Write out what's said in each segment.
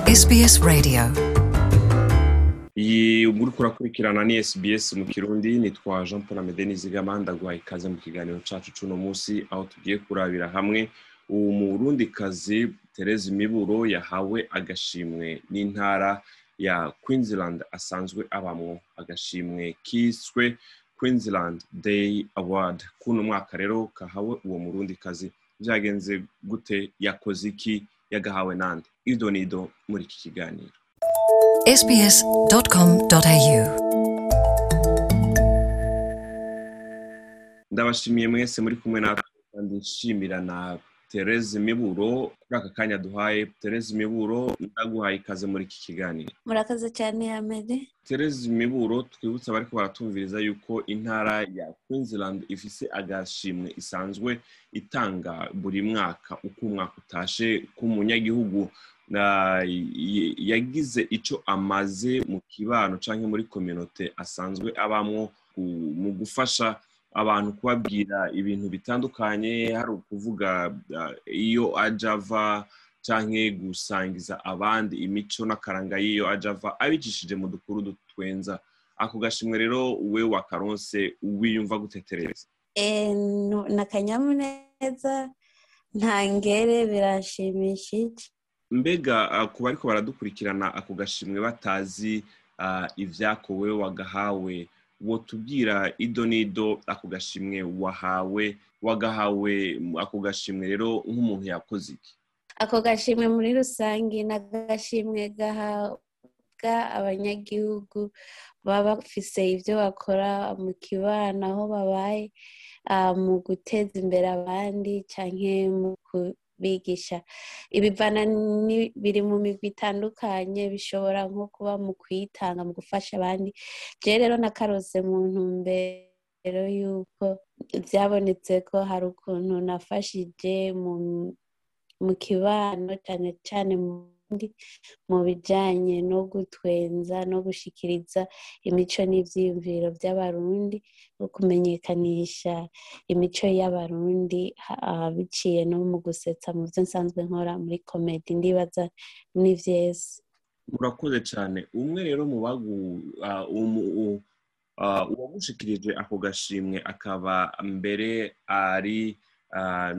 SBS Radio iyi muri kurakurikirana ni SBS mu kirundi nitwa Jean Paul Amede Nizigama ndaguha ikaze mu kiganiro cacu cuno musi aho tugiye kurabira hamwe uwo murundi kazi Therese Miburo yahawe agashimwe n'intara ya Queensland asanzwe abamwo agashimwe kiswe Queensland Day Award kuno mwaka rero kahawe uwo murundi kazi vyagenze gute yakoze iki yagahawe nande ido nido muri iki kiganiro sbs.com.au ndabashimiye mwese muri kumwe natwe kandi nshimira na Therese Miburo kuri aka kanya duhaye Therese Miburo ndaguhaye ikaze muri iki kiganiro murakoze cyane amede Therese Miburo twibutsa bariko baratumviriza yuko intara ya Queensland ifise agashimwe isanzwe itanga buri mwaka uko umwaka utashe k'umunyagihugu na- y- yagize ico amaze mu kibano canke muri kominote asanzwe abamwo ku- mu gufasha abantu kubabwira ibintu bitandukanye hari ukuvuga ah, iyo aja ava canke gusangiza abandi imico n'akaranga y'iyo aja ava abicishije mu dukuru dutwenza ako gashimwe rero we wakaronse wiyumva gutetereza ni akanyamuneza ntangere birashimishije mbega ah, ku bariko baradukurikirana ako gashimwe batazi ah, ivyakowe wagahawe wotubwira ido n'ido ako gashimwe wahawe wagahawe ako gashimwe rero nk'umuntu yakoze iki ako gashimwe muri rusange ni agashimwe gahabwa abanyagihugu baba bafise ibyo bakora mu kibano aho babaye ah, mu guteza imbere abandi canke mu kubigisha ibivana ni- biri mu migwi itandukanye bishobora nko kuba mu kwitanga mu gufasha abandi je rero nakarose mu ntumbero yuko byabonetse ko hari ukuntu nafashije mu mu kibano cyane cyane mu ndi- mu bijyanye no gutwenza no gushikiriza imico n'ivyiyumviro by'abarundi no kumenyekanisha imico y'abarundi ha- ah, biciye no mu gusetsa mu byo nsanzwe nkora muri komedi ndibaza ni vyese murakoze cyane umwe rero mu bagu ah, umu- u- ah, uwagushikirije ako gashimwe akaba mbere ari ah,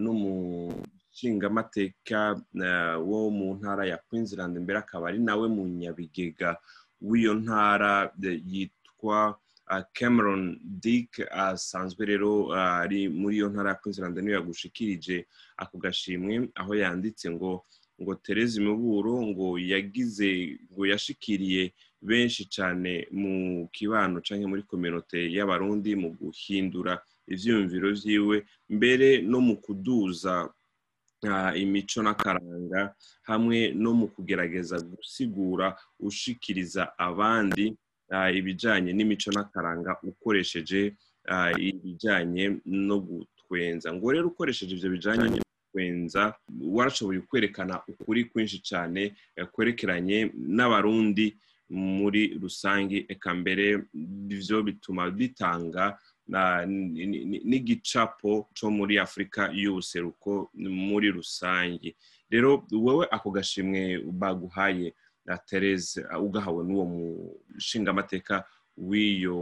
n'umushingamateka ah, wo mu ntara ya Queensland mbere akaba ari nawe mu nyabigega w'iyo ntara eh, yitwa ah, Cameron Dick asanzwe rero ah, ari muri iyo ntara ya Queensland niyo yagushikirije ako gashimwe aho yanditse ngo ngo Therese Miburo ngo yagize ngo yashikiriye benshi cyane mu kibano canke muri kominote y'abarundi mu guhindura ivyiyumviro vyiwe mbere no mu kuduza ah, imico n'akaranga hamwe no mu kugerageza gusigura ushikiriza abandi ah, ibijanye n'imico n'akaranga ukoresheje ah, ibijanye no gutwenza ngo rero ukoresheje ivyo bijanye no gutwenza warashoboye kwerekana ukuri kwinshi cyane eh, kwerekeranye n'abarundi muri rusange eka mbere ivyo bituma bitanga na- ni- ni- ni- n'igicapo co muri afurika y'ubuseruko muri rusange rero wowe ako gashimwe baguhaye na Therese uh, ugahawe n'uwo mushingamateka w'iyo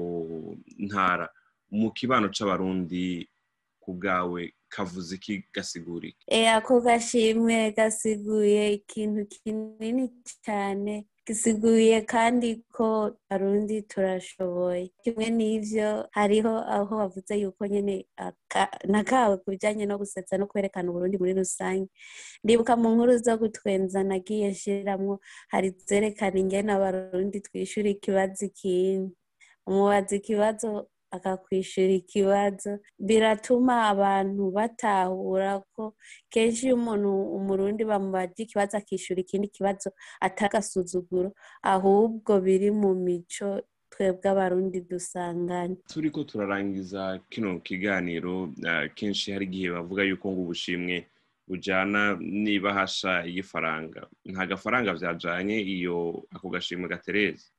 ntara mu kibano c'abarundi ku bwawe kavuze iki gasigura iki E, ako gashimwe gasiguye ikintu kinini cyane gisiguye kandi ko arundi turashoboye kimwe n'ivyo hariho aho bavuze yuko nyene aka- nakawe ku bijanye no gusetsa no kwerekana uburundi muri rusange ndibuka mu nkuru zo gutwenza nagiye nshiramwo hari zerekana ingene abarundi twishura ikibazo ikindi umubaza ikibazo akakwishura ikibazo biratuma abantu batahura ko kenshi iyo umuntu umurundi bamubaje ikibazo akishura ikindi kibazo atagasuzuguro ahubwo biri mu mico twebwe abarundi dusanganye turiko turarangiza kino kiganiro uh, kenshi hari igihe bavuga yuko ngo ubushimwe bujana n'ibahasha y'ifaranga nta gafaranga vyajanye iyo ako gashimwe gatereze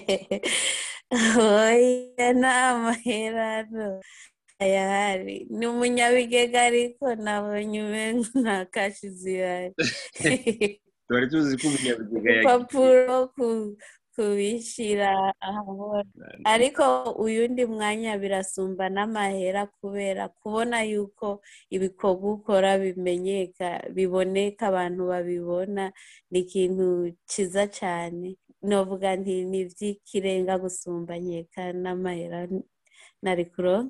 oya nta maherano ayahari ni umunyabigega ariko nabonye umengo nta kashi zihari twari tuzi ko umunyabigega yagiye urupapuro ku- kubishyira ahabona ariko uyundi mwanya birasumba n'amahera kubera kubona yuko ibikorwa ukora bimenyeka biboneka abantu babibona ni ikintu cyiza cyane novuga nti ni iby'ikirenga gusumba nkeka n'amahera nari kuronka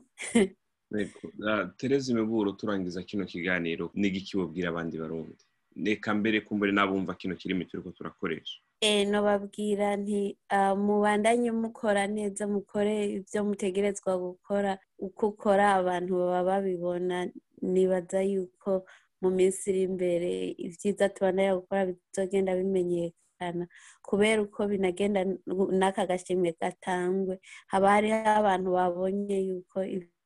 Yego. Ah, Tereza imiburo turangiza kino kiganiro n'igiki wabwira abandi barundi reka mbere kumbure n'abumva kino kirimi turiko turakoresha Eh, nobabwira nti ah, mubandanye mukora neza mukore ibyo mutegerezwa gukora uko ukora abantu baba babibona nibaza yuko mu minsi iri imbere ibyiza tubandanya gukora bizogenda bimenyekana kubera uko binagenda n'aka gashimwe gatangwe haba hariho abantu babonye yuko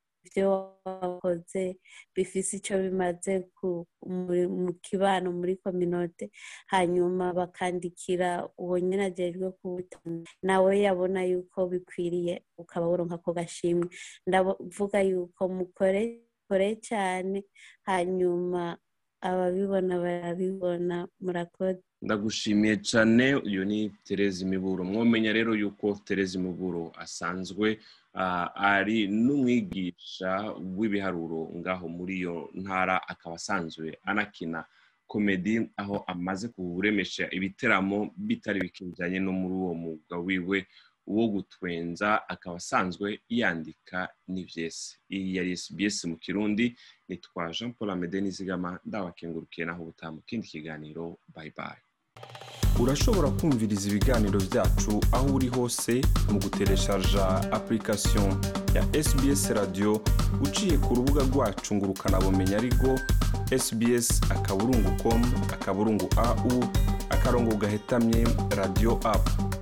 ibyo wakoze bifise icyo bimaze ku- muri- mu kibano muri kominote hanyuma bakandikira uwo nyine ajejwe kubutanga nawe yabona yuko bikwiriye ukaba woronka ako gashimwe ndavuga yuko mukore mukore cyane hanyuma ababibona barabibona murakoze ndagushimiye cyane uyu ni tereza imiburo mwomenya rero yuko tereza imiburo asanzwe ah, ari n'umwigisha w'ibiharuro ngaho muri iyo ntara akaba asanzwe anakina komedi aho amaze kuremesha ibiteramo bitari bike bijyanye no muri uwo mwuga wiwe wo gutwenza akaba asanzwe yandika n'ibyesi iyi yari SBS mu kirundi nitwa jean paul amede nizigama ndabakengurukiye naho ubutaha mu kindi kiganiro bye bye urashobora kumviriza ibiganiro byacu aho uri hose mu gutereshaja application ya sbs radio uciye ku rubuga rwacu ngo ukanabumenya ariko sbs akaburungu com akaburungu au akarongo gahetamye radio app